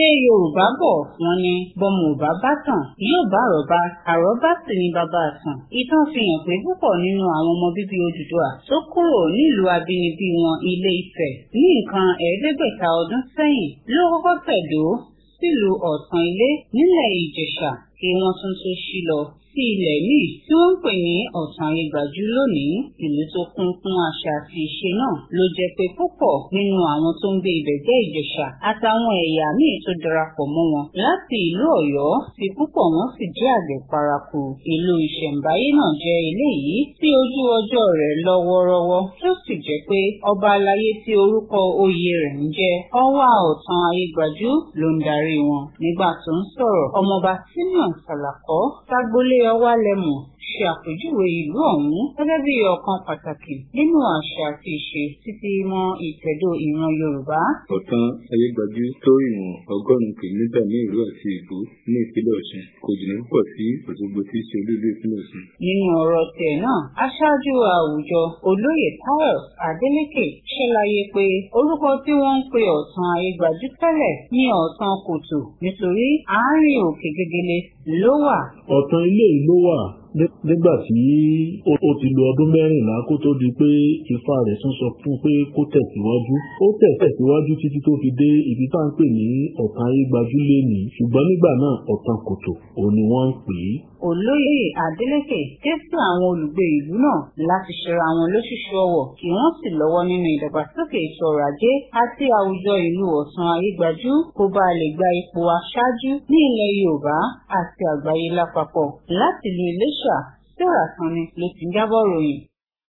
ṣé yorùbá bọ̀ wọ́n ní bọ́mọ ò bá bá tàn yóò bá àròbá àròbá sì ní bàbá àtàn ìtàn fi hàn pé púpọ̀ nínú àwọn ọmọ bíbí Odùduwà tó kúrò nílùú abínibí wọn Ilé Ifẹ̀ ní nǹkan ẹ̀ẹ́dẹ́gbẹ̀ta ọdún sẹ́yìn ló kọ́kọ́ tẹ̀dó sílùú Ọ̀tàn Ilé nílẹ̀ Ìjẹ̀ṣà kí wọ́n tún tó ṣí lọ sí ilẹ̀ míì tí wọ́n ń pè ní ọ̀tàn ayégbàjú lónìí ìlú tó kún fún àṣà àti ìṣe náà ló jẹ́ pé púpọ̀ nínú àwọn tó ń gbé ibẹ̀ jẹ́ ìjẹ̀ṣà àtàwọn ẹ̀yà míì tó darapọ̀ mọ́ wọn láti ìlú ọ̀yọ́ tí púpọ̀ wọn sì jẹ́ àgbẹ̀ paraku ìlú ìṣẹ̀ǹbáyé náà jẹ́ eléyìí tí ojú ọjọ́ rẹ̀ lọ wọ́rọ́wọ́ tó sì jẹ́ pé ọba aláyé tí orúkọ oyè rẹ̀ ń jẹ́ ọwá ọ̀tàn ayégbàjú ló ń darí wọn nígbà tó ń sọ̀rọ̀ ọmọọba simeon salakọ ságbólé ọwálẹmù ṣe àpèjúwe ìlú ọ̀hún gẹ́gẹ́ bí ọ̀kan pàtàkì nínú àṣà àti ìṣe títí mọ́ ìtẹ̀dó ìran yorùbá. ọ̀tàn ayégbàjú tó ìwọ̀n ọgọ́rùn-ún kìlómítà ní ìlú àti ìbú ní ìpínlẹ̀ ọ̀ṣun kò jìnnà púpọ̀ sí òṣogbo tí í ṣe olú ìpínlẹ̀ ọ̀ṣun. nínú ọ̀rọ̀ tiẹ̀ náà aṣáájú àwùjọ olóyè pius adeleke ṣàlàyé pé orúkọ tí wọ́n ń pe ọ̀tàn ayégbàjú tẹ́lẹ̀ ní ọ̀tàn kòtò nítorí àárín òkè gegele ló wà. ọ̀tàn ilé ìlú wà nígbà tí ó ti lo ọdún mẹ́rìnlá kó tó di pé ifá rẹ̀ tún sọ fún pé kó tẹ̀síwájú ó tẹ̀síwájú títí tó fi dé ibi tá à ń pè ní ọ̀tàn ayégbájú lénìí ṣùgbọ́n nígbà náà ọ̀tàn kòtò òun ni wọ́n ń pè é. olóyè adeleke ké sí àwọn olùgbé ìlú náà láti ṣera wọn lóṣooṣù ọwọ̀ kí wọ́n sì lọ́wọ́ nínú ìdàgbàsókè ètò ọrọ̀ ajé àti àwùjọ ìlú ọ̀tàn ayégbájú kó bá lè gba ipò aṣáájú ní ilẹ̀ yorùbá àti àgbáyé lápapọ̀ láti lu iléṣà Sarah Sanni ló ti ń jábọ̀ ròyìn.